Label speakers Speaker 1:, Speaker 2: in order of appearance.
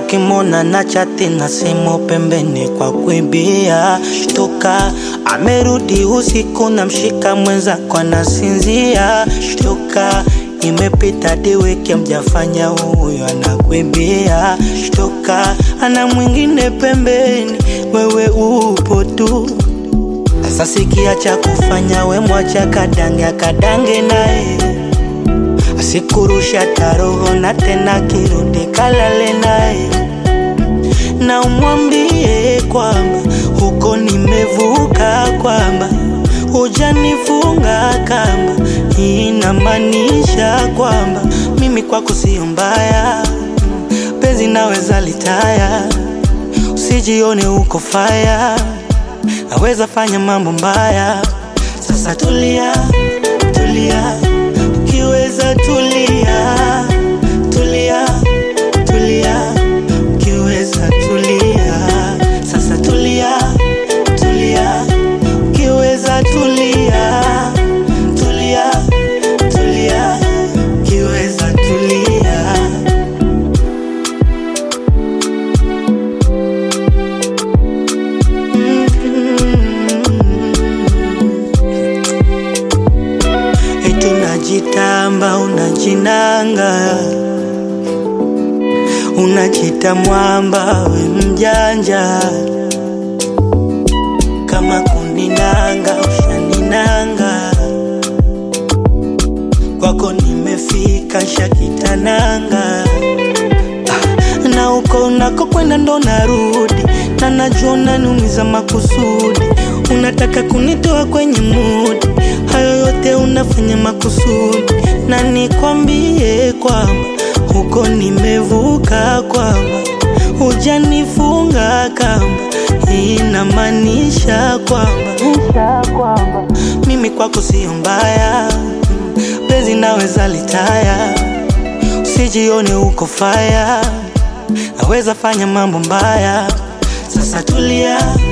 Speaker 1: ukimona na chati na simu pembeni kwa kuibia. Shtuka, amerudi usiku na mshika mwenzako anasinzia. Shtuka, imepita hadi wiki mjafanya, huyo anakuibia. Shtuka, ana mwingine pembeni, wewe upo tu. Sasa sikia cha kufanya, we mwacha kadange akadange naye asikurusha taroho na tena kirudi kalale naye, na umwambie kwamba huko nimevuka, kwamba hujanifunga kamba. Hii inamaanisha kwamba mimi kwako sio mbaya, penzi naweza litaya, usijione uko faya, naweza fanya mambo mbaya. Sasa tulia, tulia ukiweza tulia, tulia, tulia, ukiweza tulia. Sasa tulia, tulia, ukiweza tulia, tulia, tulia, ukiweza tulia. Eti unajitamba unajinanga, unajita mwamba we mjanja, kama kuninanga ushaninanga, kwako nimefika shakitananga Ah, na uko unako kwenda ndo narudi, na najua unaniumiza makusudi, unataka kunitoa kwenye mudi, hayo yote unafanya makusudi, na nikwambie kwamba huko nimevuka, kwamba hujanifunga kamba, hii inamaanisha kwamba mimi kwako sio mbaya, Mm, penzi naweza litaya usijione uko faya, naweza fanya mambo mbaya. Sasa tulia,